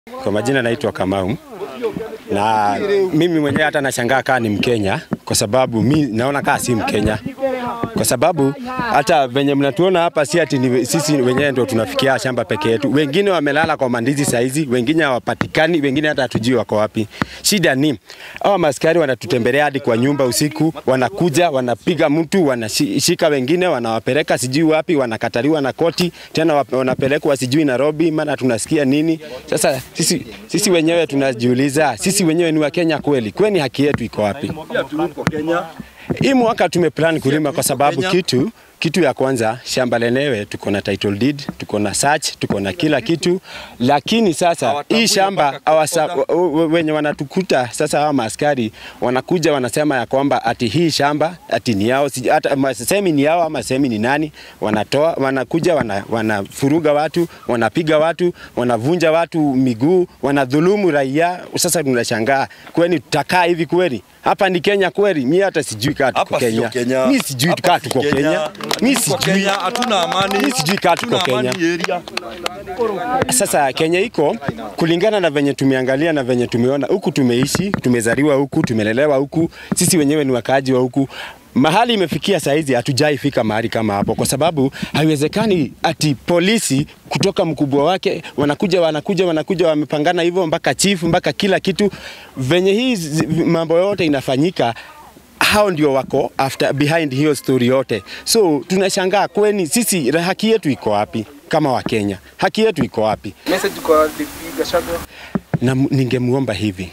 Kwa majina naitwa Kamau na mimi mwenyewe hata nashangaa kaa ni Mkenya kwa sababu mi naona kaa si Mkenya kwa sababu hata venye mnatuona hapa si ati ni sisi wenyewe ndio tunafikia shamba peke yetu. Wengine wamelala kwa mandizi saizi, wengine hawapatikani, wengine hata hatujui wako wapi. Shida ni hawa maskari wanatutembelea hadi kwa nyumba usiku, wanakuja wanapiga mtu, wanashika wengine, wanawapeleka sijui wapi, wanakataliwa na koti tena wap- wanapelekwa sijui Nairobi, maana tunasikia nini. Sasa sisi, sisi wenyewe tunajiuliza, sisi wenyewe ni Wakenya kweli? Kwani haki yetu iko wapi? Hii mwaka tumeplan kulima kwa sababu kitu kitu ya kwanza shamba lenyewe tuko na title deed, tuko na search, tuko na kila kitu, lakini sasa hii shamba awasa, wenye wanatukuta sasa, hawa maaskari wanakuja wanasema ya kwamba ati hii shamba ati ni yao, sija- hata ma- semi ni yao ama semi ni nani, wanatoa wanakuja wana, wanafuruga watu, wanapiga watu, wanavunja watu miguu, wanadhulumu raia. Sasa tunashangaa kwani tutakaa hivi kweli? Hapa ni Kenya kweli? Mi hata sijui kaa tuko Hapa sio Kenya. Kenya. Mi sijui Hapa kaa si tuko Kenya. Kenya. Mi Tuko sijui Kenya, hatuna amani. Mi sijui kaa tuko Hatuna amani Kenya. area. Sasa Kenya iko kulingana na venye tumeangalia na venye tumeona huku, tumeishi tumezaliwa huku, tumelelewa huku, sisi wenyewe ni wakaaji wa huku. Mahali imefikia saizi hatujai fika mahali kama hapo, kwa sababu haiwezekani ati polisi kutoka mkubwa wake wanakuja wanakuja wanakuja wamepangana hivyo mpaka chief mpaka kila kitu, venye hii zi- mambo yote inafanyika hao ndio wako after behind hiyo story yote. So tunashangaa kweni sisi haki yetu iko wapi kama Wakenya? Haki yetu iko wapi? Message kwa DP Gachagua. Na m- ningemuomba hivi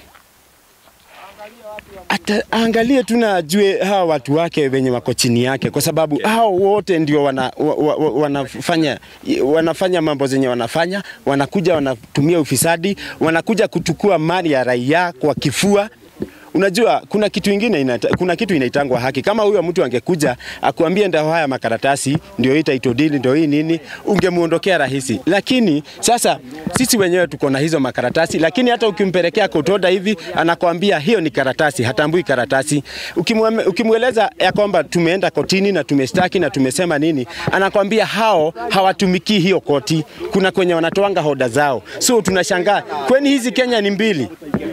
ata angalie tu na ajue hawa watu wake wenye wako chini yake, kwa sababu hao wote ndio wana, wa, wa, wa, wanafanya, wanafanya mambo zenye wanafanya, wanakuja wanatumia ufisadi, wanakuja kuchukua mali ya raia kwa kifua. Unajua kuna kitu ingine inata, kuna kitu inaitangwa haki. Kama huyo mtu angekuja akuambie ndio haya makaratasi ndio hii title deed ndio hii nini, ungemuondokea rahisi. Lakini sasa sisi wenyewe tuko na hizo makaratasi, lakini hata ukimpelekea kotoda hivi anakwambia hiyo ni karatasi, hatambui karatasi. Ukimweme- Ukimweleza ya kwamba tumeenda kotini na tumeshtaki na tumesema nini, anakwambia hao hawatumikii hiyo koti, kuna kwenye wanatoanga hoda zao. So tunashangaa kweni hizi Kenya ni mbili